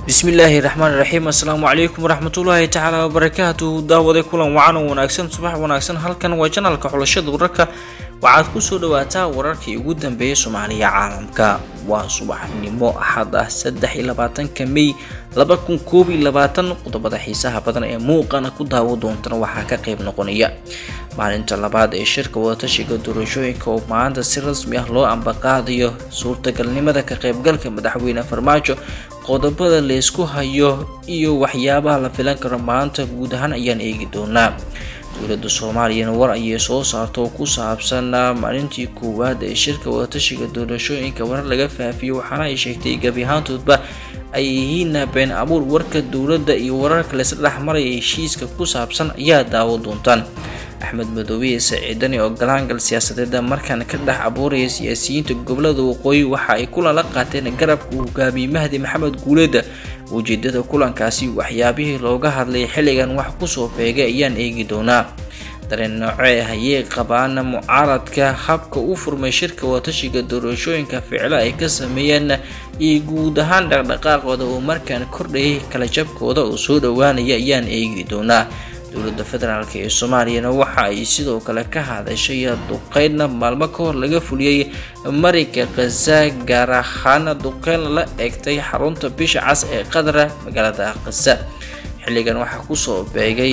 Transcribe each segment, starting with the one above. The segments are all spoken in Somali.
bismillaahi raxmaan raxiim assalaamu calaykum waraxmatullaahi tacaala wabarakaatuhu daawaday kulan wacan oo wanaagsan subax wanaagsan halkan waa janalka xulashada wararka waxaad kusoo dhawaataa wararkii ugu dambeeyay soomaaliya caalamka waa subaxnimo axad ah saddex iyo labaatanka mey laba kun koob iyo labaatan qodobada xiisaha badan ee muuqana ku daawo doontana waxaa ka qayb noqonaya maalinta labaad ee shirka wadatashiga doorashooyinka oo maanta si rasmi ah loo ambaqaadayo suurtagalnimada ka qaybgalka madaxweyne farmaajo qodobada laysku hayo iyo waxyaabaha la filan karo maanta guud ahaan ayaan eegi doonaa dowladda soomaaliyana war ayay soo saarta oo ku saabsan maalintii koowaad ee shirka wadatashiga doorashooyinka warar laga faafiyo waxaana ay sheegtay gebi ahaantoodba ay yihiin been abuur warka dowladda iyo wararka laysla dhexmaraya heshiiska ku saabsan ayaa daawo doontaan axmed madoobiye saciidani oo galaangal siyaasadeeda markaan ka dhex abuuraya siyaasiyiinta gobolada waqooyi waxa ay kulan la qaateen garabka uu hogaamiyey mahdi maxamed guuleeda ujeedada kulankaasi waxyaabihii looga hadlay xilligan wax kusoo beegay ayaan eegi doonaa dareen noocee hayee qabaana mucaaradka habka u furmay shirka wadatashiga doorashooyinka ficlo ay ka sameeyeen iyo guud ahaan dhaqdhaqaaqooda oo markaan kordhayay kala jabkooda oo soo dhowaanaya ayaan eegi doonaa dowladda federaalk ee soomaaliyana waxa ay sidoo kale ka hadashay duqeynna maalmo ka hor laga fuliyey marayka khaza gaar ahaana duqeyn la egtay xarunta bisha cas ee qadara magaalada khaza xilligan waxaa kusoo beegay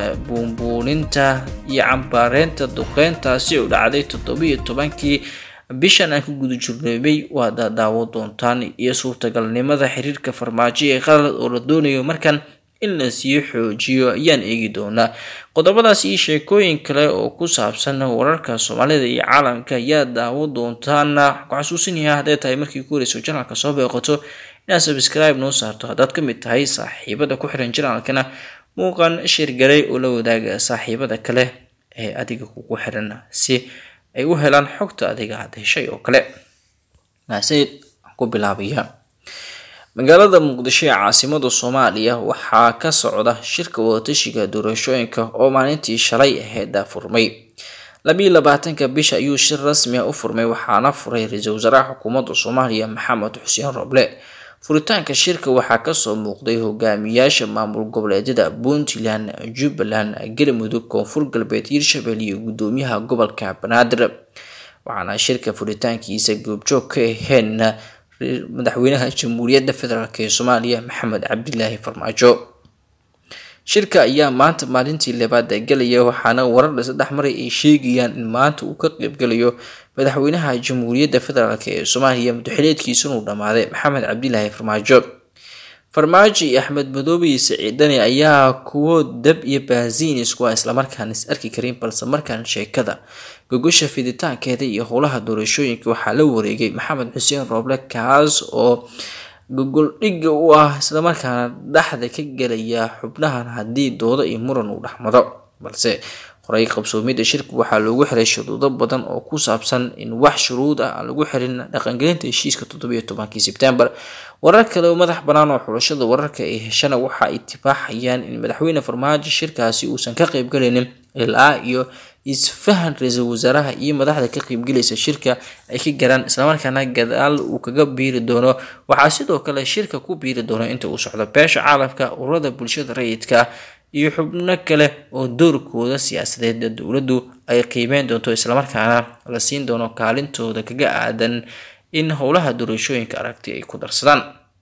buunbuuninta iyo cambaareynta duqeyntaasi oo dhacday toddobiyo tobankii bishan aan ku guda jirnoobay waad daawo doontaan iyo suurtagalnimada xiriirka farmaajo ee qalad oo la doonayo markan in la sii xoojiyo ayaan eegi doonaa qodobadaas iyo sheekooyin kale oo ku saabsan wararka soomaalida iyo caalamka ayaa daawo doontaan ku xasuusinaya hadday tahay markii ku horeyso janalka soo beeqato inaad subscribe noo saarto haddaad ka mid tahay saaxiibada ku xiran janalkana muuqan shirgaray oo la wadaaga saaxiibada kale ee adiga kugu xiran si ay u helaan xogta adiga aad heshay oo kale maaseed ku bilaabaya magaalada muqdisho ee caasimada soomaaliya waxaa ka socda shirka wadatashiga doorashooyinka oo maalintii shalay aheeda furmay labiiyo labaatanka bisha ayuu shir rasmi ah u furmay waxaana furay ra-iisul wasaaraha xukuumadda soomaaliya maxamed xuseen roble furitaanka shirka waxaa kasoo muuqday hogaamiyaasha maamul goboleedyada puntland jubbaland galmudug koonfur galbeed hirshabelle iyo gudoomiyaha gobolka banaadir waxaana shirka furitaankiisa goobjoog ka aheen madaxweynaha jamhuuriyadda federaalk ee soomaaliya maxamed cabdilaahi farmaajo shirka ayaa maanta maalintii labaad galaya waxaana warar saddex maray ay sheegayaan in maanta uu ka qeybgalayo madaxweynaha jamhuuriyadda federaalk ee soomaaliya mudaxileedkiisa inuu dhammaaday maxamed cabdilaahi farmaajo farmaajo iyo axmed madoobe iyo saciidani ayaa kuwo dab iyo baasiin isku ah islamarkaan is arki karin balse markaan sheekada gogosha fiditaankeeda iyo howlaha doorashooyinka waxaa la wareegay maxamed xuseen rooble kaas oo gogol dhigga u ah islamarkaana dhexda ka gelaya xubnahan haddii doodo iyo muran uu dhexmado balse horay qabsoomida shirka waxaa loogu xiray shuruudo badan oo ku saabsan in wax shuruud ah aan lagu xirin dhaqangelinta heshiiska toddobiyo tobankii sebtembar warar kale oo madax bannaan oo xulashada wararka ay heshana waxa ay tibaaxayaan in madaxweyne farmaajo shirkaasi uusan ka qaybgalaynin ilaa iyo isfahan ra-iisul wasaaraha iyo madaxda ka qaybgelaysa shirka ay ka garaan islamarkaana gadaal uu kaga biiri doono waxaa sidoo kale shirka ku biiri doono inta uu socdo beesha caalamka ururada bulshada rayidka iyo xubno kale oo doorkooda siyaasadeed dowladdu ay qiimeyn doonto islamarkaana la siin doono kaalintooda kaga aadan in howlaha doorashooyinka aragti ay ku darsadaan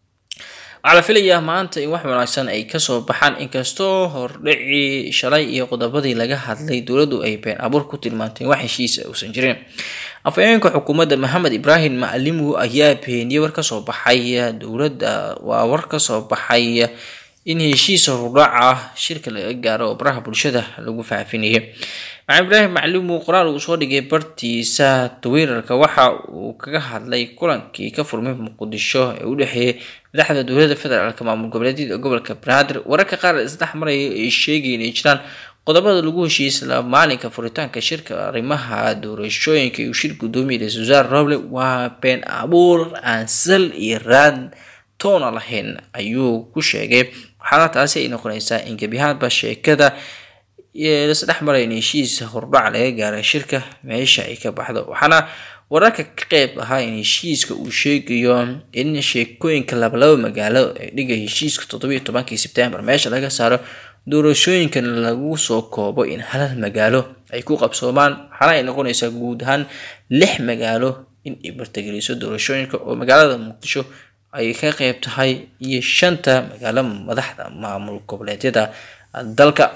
waxaa la filayaa maanta in wax wanaagsan ay kasoo baxaan inkastoo hordhicii shalay iyo qodobadii laga hadlay dowladdu ay been abuur ku tilmaantay wax heshiisa uusan jirin afhayeenka xukuumadda maxamed ibraahim macalimu ayaa beeniyey war kasoo baxay dowladda waa war kasoo baxay in heshiis horudhaca shirka laga gaaro oo baraha bulshada lagu faafinayay maxamed ibraahim maclimu qoraal uu soo dhigay bartiisa twitter-ka waxa uu kaga hadlay kulankii ka furmay muqdisho ee u dhexeeyay madaxda dowladda federaalk maamul goboleedyada gobolka banaadir wararka qaar isdhex maraya ay sheegay inay jiraan qodobada lagu heshiiyey isla maalinka furitaanka shirka arrimaha doorashooyinka uu shir gudoomiye ra-isul wasaare roble waa been abuur aan sal iyo raad toona lahayn ayuu ku sheegay waxaana taasi ay noqonaysaa in gebiahaanba sheekada lasdhex maray in heshiis hordhac laga gaaray shirka meesha ay ka baxdo waxaana wararka ka qeyb ahaa in heshiiska uu sheegayo in sheekooyinka labalaba magaalo ee dhiga heshiiska toddobiyo tobankii sebtembar meesha laga saaro doorashooyinkan lagu soo koobo in halal magaalo ay ku qabsoomaan waxaana ay noqonaysaa guud ahaan lix magaalo in ay bartageliso doorashooyinka oo magaalada muqdisho ay ka qeyb tahay iyo shanta magaalo madaxda maamul goboleedyada dalka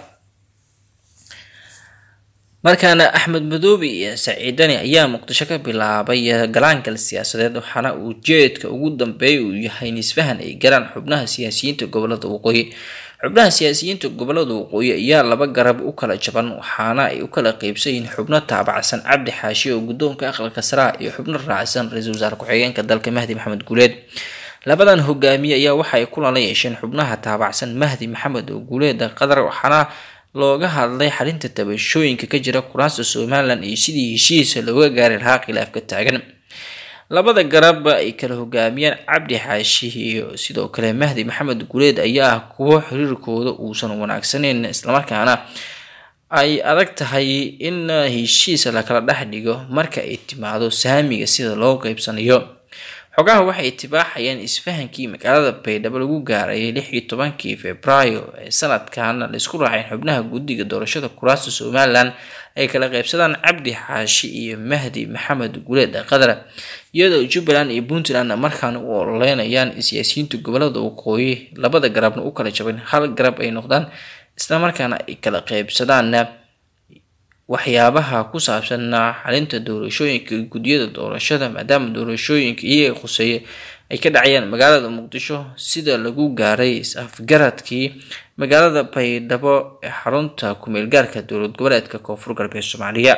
markaana axmed madoobe iyo saciidani ayaa muqdisho ka bilaabay galaankal siyaasadeed waxaana uu jeedka ugu dambeeya uu yahay nisfahan ay galaan xubnaha siyaasiyiinta gobolada waqooyi xubnaha siyaasiyiinta gobolada waqooyi ayaa laba garab u kala jaban waxaana ay u kala qeybsan yihiin xubno taabacsan cabdi xaashi oo guddoonka aqalka saraa iyo xubno raacsan ra-iisul wasaare ku-xigeenka dalka mahdi maxamed guuleed labadan hogaamiye ayaa waxa ay kulan la yeesheen xubnaha taabacsan mahdi maxamed oo guuleeda qatar waxaana looga hadlay xalinta tabashooyinka ka jira kuraasta somalilan iyo sidii heshiisa looga gaari lahaa khilaafka taagan labada garab ay kala hogaamiyeen cabdi xaashi iyo sidoo kale mahdi maxamed guuleed ayaa ah kuwo xiriirkooda uusan wanaagsaneyn islamarkaana ay adag tahay in heshiis lakala dhex dhigo marka ay timaado saamiga sida loo qeybsanayo xogaha waxay tibaaxayeen isfahankii magaalada baydhabo lagu gaarayay lix iyo tobankii februaayo ee sanadkan laisku raaceen xubnaha guddiga doorashada kuraasta somalilan ay kala qeybsadaan cabdi xaashi iyo mahdi maxamed guuleed qatar iyadoo jubbaland iyo puntland markaana u ololeynayaan siyaasiyiinta gobolada waqooyi labada garabna u kala jaban hal garab ay noqdaan islamarkaana ay kala qeybsadaan waxyaabaha ku saabsan xalinta doorashooyinka guddiyada doorashada maadaama doorashooyinka iyaga khuseeye ay ka dhacayaan magaalada muqdisho sida lagu gaaray is-afgaradkii magaalada baydhabo ee xarunta kumeel gaarka dowlad goboleedka koonfur galbeed soomaaliya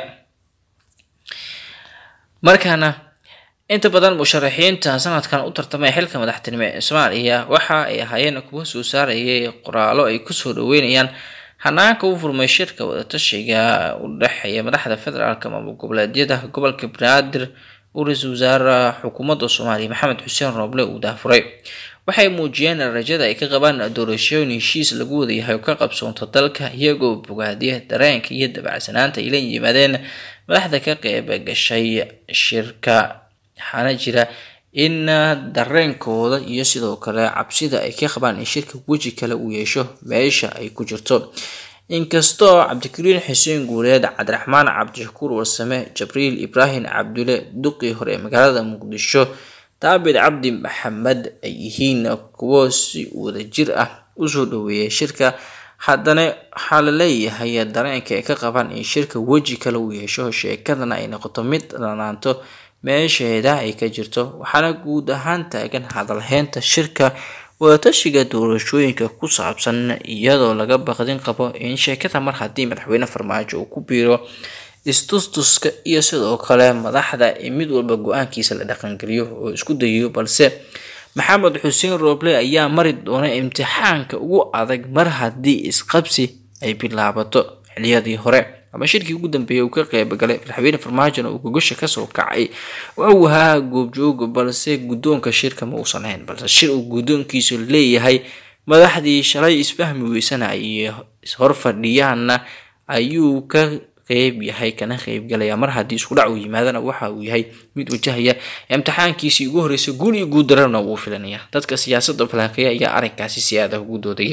markaana inta badan musharaxiinta sanadkan u tartamay xilka madaxtinimo ee soomaaliya waxa ay ahaayeen kuwa soo saarayay qoraalo ay kusoo dhaweynayaan hanaanka u furmay shirka wadatashiga u dhexeeya madaxda federaalk maamul goboleedyada gobolka banaadir uu ra-iisul wasaare xukuumadda soomaaliya maxamed xuseen rooble uu daafuray waxay muujiyeen rajada ay ka qabaan doorashooyin heshiis lagu wadayahay oo ka qabsoonto dalka iyagoo bogaadiya dareenka iyo dabacsanaanta ay la yimaadeen madaxda ka qeyb gashay shirka waxaana jira in dareenkooda iyo sidoo kale cabsida ay ka qabaan in shirka weji kale uu yeesho meesha ay ku jirto inkastoo cabdikariin xuseen guuleed cabdiraxmaan cabdishakuur warsame jabriil ibraahim cabdule duqii hore ee magaalada muqdisho daabid cabdi maxamed ay yihiin kuwo si wadajir ah usoo dhaweeyay shirka haddana waxaa la leeyahay dareenka ay ka qabaan in shirka weji kale uu yeesho sheekadana ay noqoto mid dhanaanto meesheeda ay ka jirto waxaana guud ahaan taagan hadalheynta shirka wadatashiga doorashooyinka ku saabsan iyadoo laga baqdin qabo in sheekada mar haddii madaxweyne farmaajo uu ku biiro istustuska iyo sidoo kale madaxda mid walba go-aankiisa la dhaqangeliyo oo isku dayayo balse maxamed xuseen rooble ayaa mari doona imtixaanka ugu adag mar haddii isqabsi ay bilaabato xiliyadii hore ama shirkii ugu dambeeyay uu ka qeybgalay madaxweyne farmaajona uu gogosha kasoo kacay uu ahaa goobjooga balse guddoonka shirka ma uusan ahayn balse shir uu guddoonkiisu leeyahay madaxdii shalay isfahmi weysana ay hor fadhiyaanna ayuu ka qeyb yahay kana qeybgalaya mar haddii isku dhac uu yimaadana waxa uu yahay mid wajahaya imtixaankiisii ugu horreysay guul iyo guud dararna wuu filanaya dadka siyaasadda falanqeeya ayaa arrinkaasi si aad ah ugu doodaya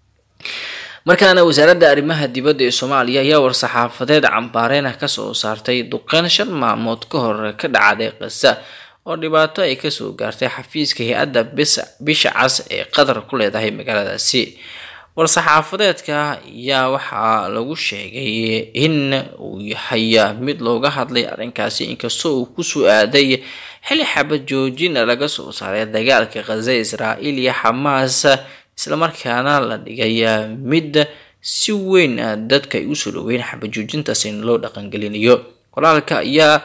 markaana wasaaradda arrimaha dibadda ee soomaaliya ayaa war-saxaafadeed cambaareena kasoo saartay duqeyn shan maalmood ka hor ka dhacday qasa oo dhibaato ay kasoo gaartay xafiiska hay-adda bisha cas ee qatar ku leedahay magaaladaasi war-saxaafadeedka ayaa waxaa lagu sheegay in uu yahay mid looga hadlay arrinkaasi inkastoo uu kusoo aaday xili xabad joojina laga soo saaray dagaalka khaza israa'iil iyo xamaas islamarkaana la dhigay mid si weyn dadka ay usoo dhaweyn xabajoojintaas in loo dhaqangelinayo qoraalka ayaa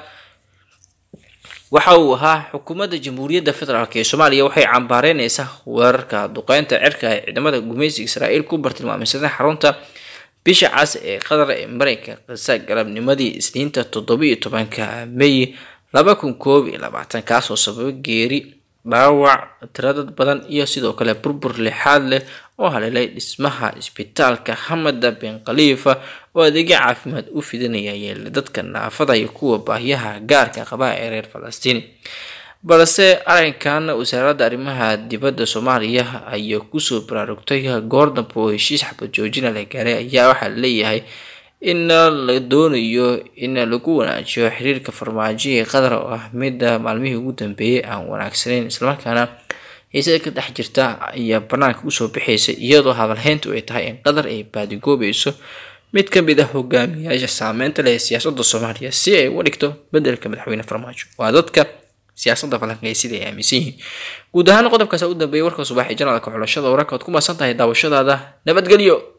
waxa uu ahaa xukuumadda jamhuuriyadda federaalk ee soomaaliya waxay cambaareyneysaa weerarka duqeynta cirka ee ciidamada gumeysiga israa'iil ku bartilmaameysaday xarunta bisha cas ee qatar ee mareykanka qasa galabnimadii isniinta toddobiiyo tobanka may laba kun koob iyo labaatan kaasoo sababa geeri dhaawac tiradad badan iyo sidoo kale burbur lixaad leh oo haleelay dhismaha isbitaalka hamada bin khaliifa oo adeegyo caafimaad u fidinaya yeela dadka naafada iyo kuwa baahiyaha gaarka qaba ee reer falastiin balse arrinkan wasaaradda arrimaha dibadda soomaaliya ayaa kusoo baraarugtay goor dambe oo heshiis xabad joojina la gaaray ayaa waxaa leeyahay in la doonayo in lagu wanaajiyo xiriirka farmaajo ee qatar oo ah midda maalmihii ugu dambeeyay aan wanaagsaneyn islamarkaana xiisada ka dhex jirta ayaa banaanka usoo bixaysa iyadoo hadalheyntu ay tahay in qatar ay baadigoobayso mid ka mid ah hogaamiyaasha saameynta leh ee siyaasadda soomaaliya si ay uga dhigto bedelka madaxweyne farmaajo waa dadka siyaasadda falanqeysida ay aaminsan yihiin guud ahaan qodobkaas u dambeeyay warka subax ee janaalka xulashada wararka oad ku maasan tahay daawashadaada nabadgelyo